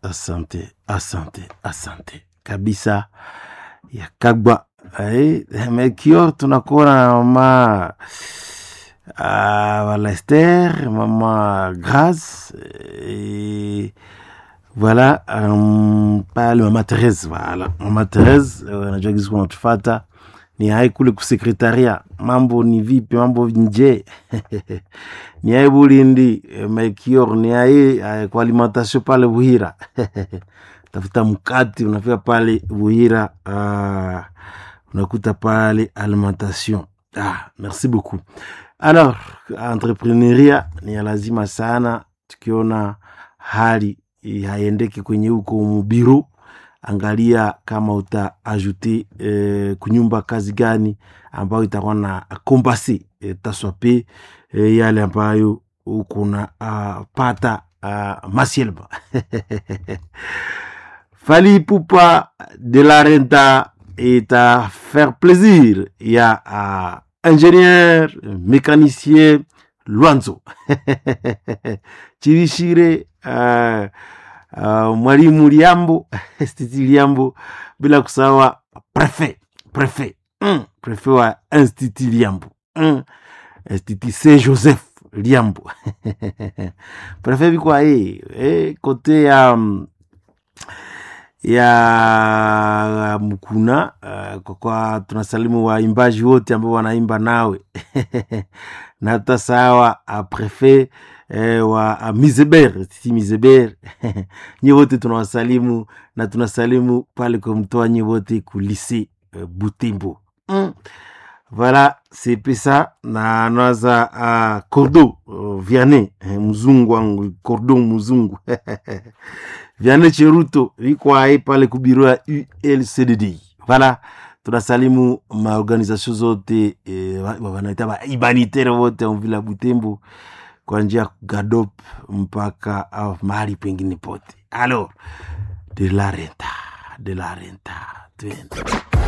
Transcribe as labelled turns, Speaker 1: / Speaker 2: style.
Speaker 1: asante, asante, asante kabisa ya Kagwa. Ai, Melchior tunakuwa na mama uh, Walester, mama Grace et voilà um, pale mama Therese, voilà mama Therese, eh, najua gizi kunatufata ni hai kule kusekretaria, mambo ni vipi? Mambo nje ni hai Bulindi, eh, Melchior ni hai eh, kwa alimentation pale Buhira tafuta mkati unafika pale Buhira, uh, unakuta pale alimentation. Ah, merci beaucoup. Alors, entrepreneuria ni ya lazima sana, tukiona hali eh, haiendeki kwenye huko mubiru, angalia kama uta ajute eh, kunyumba kazi gani ambayo itakuwa na kombasi eh, taswape eh, yale ambayo ukuna uh, pata uh, masielba Fali Poupa de la Renta est à faire plaisir. Il y a uh, ingénieur, mécanicien, Luanzo. Chirishire, uh, uh, mwalimu Liambo, Stiti Liambo, bila kusawa prefet, prefet, mm, prefet wa Institut Liambo, mm, Institut Saint-Joseph Liambo. prefet biko eh, eh, kote ya um, ya Mkuna uh, kwa, kwa tunasalimu waimbaji wote ambao wanaimba nawe na hata sawa uh, prefet eh, wa uh, Mizeber titi Mizeber nye wote tunawasalimu na tunasalimu pale kwa mtoa nye wote kulise uh, Butembo mm. Voilà, c'est pesa na naza uh, Cordo uh, Vianney eh, mzungu wangu Cordo mzungu Vianney Cheruto iko hai pale kubiro ya ULCDD. Voilà, tunasalimu maorganization zote eh, wa- wanaita ba humanitaire wote mvila Butembo kwa njia ya Gadop mpaka uh, mahali pengine pote. Alors, de la renta, de la renta, twende.